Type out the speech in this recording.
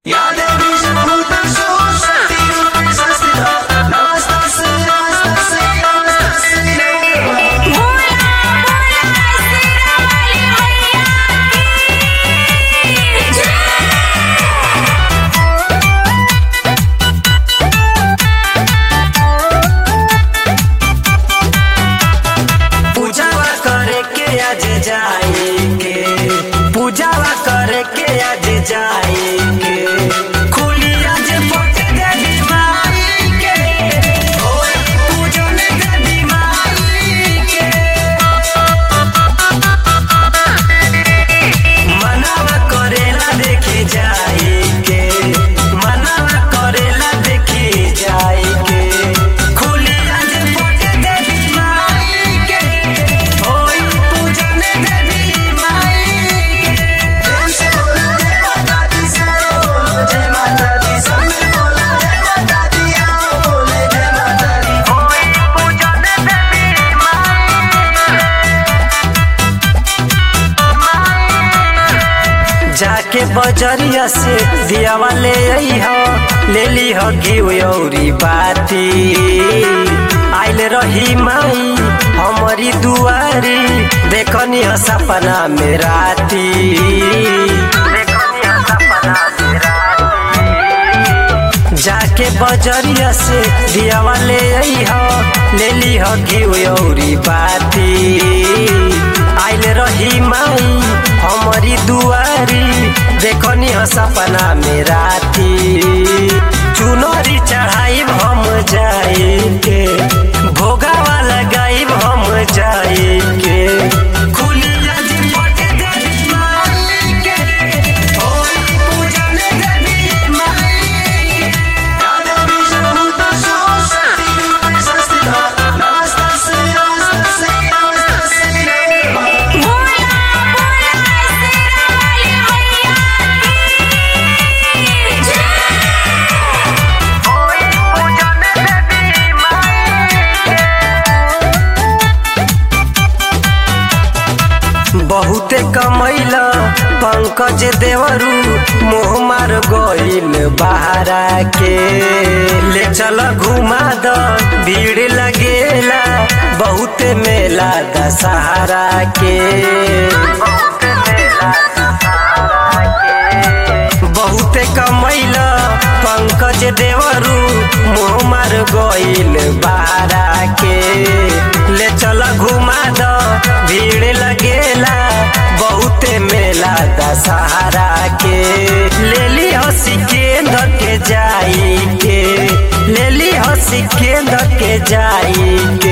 बजरिया से दियावा ले अइह ले लीह घिउ अउरी बाती आइल रही माई हमारी दुआरी देखनी ह सपना में राती देखनी ह सपना में राती जाके बजरिया से दियावा ले अइह ले लीह घिउ अउरी बाती आइल रही माई हमारी दुआरी देखनी ह सपना में राती चुनरी चढ़ाई हम जाए के भोगावा लगाई हम जाए के खुली आज पट देवी माई के होई पूजन देवी माई के बोला बोला शेरा वाली मैया की जय बहुते कमैला पंकज देवरू मोह मार गइल बहारा के ले चल घुमा द भीड़ लगेला बहुते मेला दशहरा के बहुते कमैला पंकज देवरू मोह मार गइल बहारा के ले चल घुमा द भीड़ लगेला बहुते मेला दशहरा के ले ली हसी केंद्र के जाई के ले ली हसी केंद्र के जाई के